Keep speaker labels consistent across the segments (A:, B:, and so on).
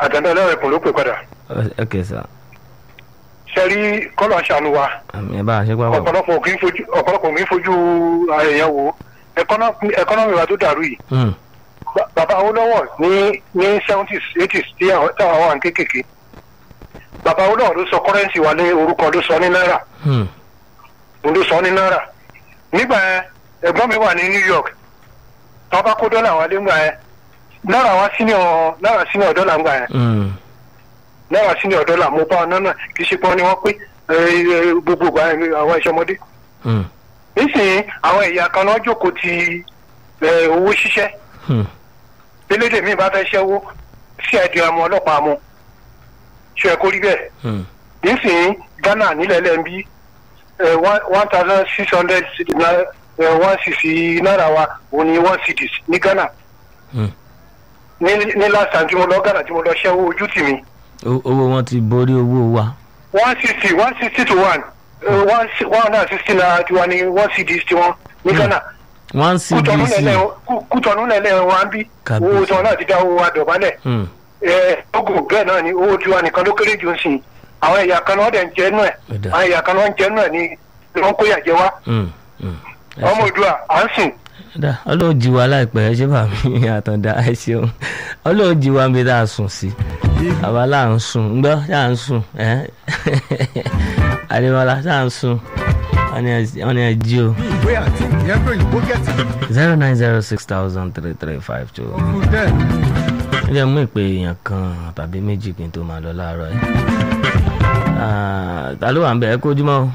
A: àtàndá ẹlẹ́rẹ̀kùn ló pè padà
B: ok sir
A: ṣe rí kọ́lọ̀ àṣàánú wa
B: àmì ẹ bá a ṣe pápá
A: ọ̀pọ̀lọpọ̀ kì í fojú ọ̀pọ̀lọpọ̀ kì í fojú èèyàn wo ẹkọ́nọ́mì wa tó dàrú yìí
B: Hmm,
A: Ba- bàbá Awólọ́wọ̀ ní ní seventies eighties tí àwọn táwọn wà ní kékèké bàbá Awólọ́wọ̀ ló sọ kọ́rẹ́ǹsì wa ní orúkọ ló sọ ní náírà
B: hmm,
A: òun ló sọ ní náírà nígbà yẹn ẹ̀gbọ́n mi wà ní New York tí wọ́n bá kó dọ́là wálé ńgbà yẹn náírà wá sínú náírà sínú dọ́là ńgbà yẹn
B: hmm,
A: náírà sínú dọ́là mo bá ọ̀nà náà kì í ṣe pọ́n ni wọ́n pé ẹ, ẹ, gbogbo ìgbà yẹn àwọn ìṣọmọdé
B: hmm,
A: nísìnyí àwọn ẹ̀yà kan náà jókòó ti ẹ, owó ṣíṣẹ́
B: hmm.
A: elédè mi bá fẹ́ ṣẹ́wó sí ẹ̀dùn ọmọ ọlọ́pàá mu ṣe ẹ kó rí bẹ́ẹ̀
B: Hmm.
A: nísìnyí Ghana nílẹ̀ lẹ́ńbí one thousand six hundred one sixty náírà wa òun ni one cities ní Ghana
B: Hmm.
A: ní ní last time tí mo lọ Ghana tí mo lọ ṣẹ́wó ojú tì mí
B: O- owó wọn ti borí owó wa
A: one sixty one sixty to one one si- one hundred and sixty naira tiwa ní one cities tiwọn ní Ghana
B: one
A: kútọ̀nù
B: cdc
A: lẹ́lẹ̀ Kú- kútọ̀nù lẹ́lẹ̀ wọn á bí
B: Kábíyèsí.
A: owó tí wọn náà ti dá owó wa dọ̀bálẹ̀
B: Hmm,
A: ẹ ogun bẹ́ẹ̀ náà ni owó tiwa nìkan ló kéré jù ń sìn àwọn ẹ̀yà kan náà dẹ̀ ń jẹ́ nù ẹ̀
B: Ó dáa.
A: àwọn ẹ̀yà kan náà ń jẹ́ nù ẹ̀ ni ni wọ́n kó yà jẹ wá
B: hmm, hmm. Ẹ
A: ọmọ
B: ṣé.
A: òdua à ń sìn
B: dá ọlọ́run jí wa láìpẹ́ ẹ ṣé bàmí àtàndá ẹ ṣeun ọlọ́run jí wa mi dáa sùn sí àwa là ń sùn ńgbọ́ ṣá ń sùn ẹ́ àdébọ́lá ṣá ń sùn wọ́n ní ẹ- wọ́n ní ẹ jí o
C: ìwé àti ìyẹn pé òyìnbó gẹ̀ẹ́sì
B: zero nine zero six thousand three three five two.
C: fún dẹ́
B: ẹ jẹ́ mú ìpè èèyàn kan tàbí méjì kí n tó máa lọ láàárọ̀ ẹ̀ ta ló wà ń bẹ̀ ẹ́ kójúmọ́ o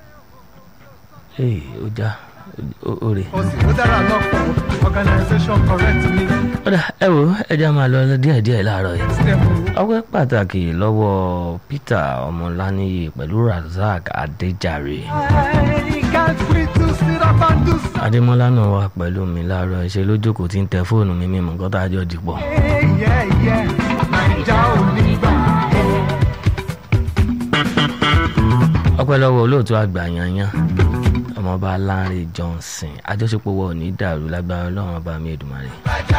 B: ee ó já ó- ó rè
C: ó sì ó dára lọ́pọ̀ organisation correct ní
B: ó dà ẹ wò ó, ẹ já máa lọ díẹ̀díẹ̀ láàárọ̀ yìí.
C: system
B: ọpẹ́ pàtàkì lọ́wọ́ Peter Ọmọláníyì pẹ̀lú Razak Adéjàre
C: I can't wait to sit up and do something.
B: Adémọ́lá náà wà pẹ̀lú mi láàárọ̀ ẹ̀ ṣe lójókòó tí ń tẹ fóònù mi mímú nǹkan tá a jọ dìpọ̀.
C: Yeah, yeah, Naija ò ní gbà.
B: ọpẹ́ lọ́wọ́ olóòtú àgbà yanyan ọmọọba Lánrè Johnson àjọṣepọ̀ wọ ní dàrú lágbára Ọlọ́run ọba mi Èdùmàrè.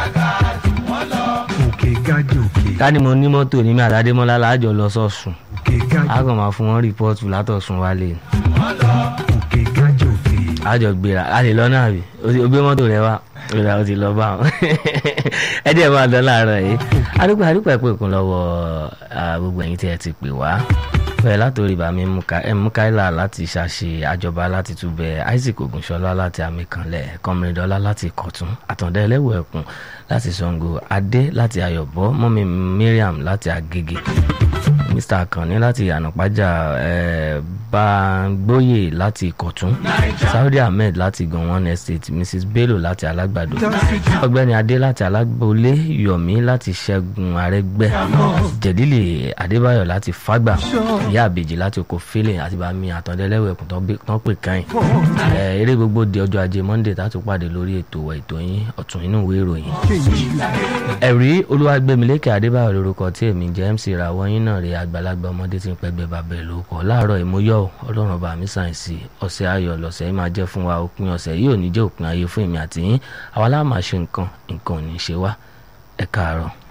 C: òkè gájì òkè
B: ká ní mo ní mọ́tò ní mi àti Adémọ́lá láàjọ lọ sọ́sùn
C: òkè gájì
B: a kàn máa fún wọn rìpọ́ọ̀tù látọ̀sùn wálé ni.
C: òkè gájì òkè.
B: a jọ gbéra a lè lọ náà bí o ti- o gbé mọ́tò rẹ wá ìrora o ti lọ bá wọn ẹ díẹ̀ máa lọ láàárọ̀ yìí adúpẹ́ adúpẹ́ pé kún lọ́wọ́ ah, gbogbo ẹ̀yin tí ẹ ti pè wá bẹ́ẹ̀ látòrí bàmí mukaila láti ṣàṣe àjọba láti túbẹ̀ isaac ogunṣọlá láti amíkanlẹ̀ kọmìrìndọ́lá láti kọ̀tún àtàndá ẹlẹ́wọ̀ ẹ̀kún láti sango adé láti ayọ̀bọ mọ́mi mariam láti agége mr akanni láti ànàpájà eh, bangboyè láti kọ̀tún saudi ahmed láti gọ̀wọ́n estate mrs bello láti alágbàdo ọ̀gbẹ́ni adé láti alágbólé yomi láti ṣẹ́gun arẹ́gbẹ́ jẹ̀dílì adébáyọ̀ láti fágbà ìyá àbèjì láti oko fílẹ̀ àti bàmí àtọ̀dẹ́lẹ́wẹ̀ ẹ̀kún tán pè káyìn Eh, eré gbogbo di ọjọ́ ajé monday tá a tún pàdé lórí ètò wa ètò yín ọ̀tún inú ìwé ìròyìn ẹ̀rí olúwàgbẹ̀mílẹ́kẹ̀ adébáyọ̀ lórúkọ tí èmi jẹ́ mc ìràwọ̀ yín náà rí àgbàlagbà ọmọdé tí ń pẹ́gbẹ́ bàbá ẹ̀ lórúkọ láàárọ̀ ìmúyọ̀ ọlọ́run ọba mi sáyẹ̀nsì ọ̀sẹ̀ ayọ̀ lọ́sẹ̀ yìí máa jẹ́ fún wa òpin ọ̀sẹ̀ yìí ò ní jẹ́ òpin ayé fún èmi àti yín àwa láà máa ṣe nǹkan nǹkan ò ní ṣe wá ẹ káàárọ̀.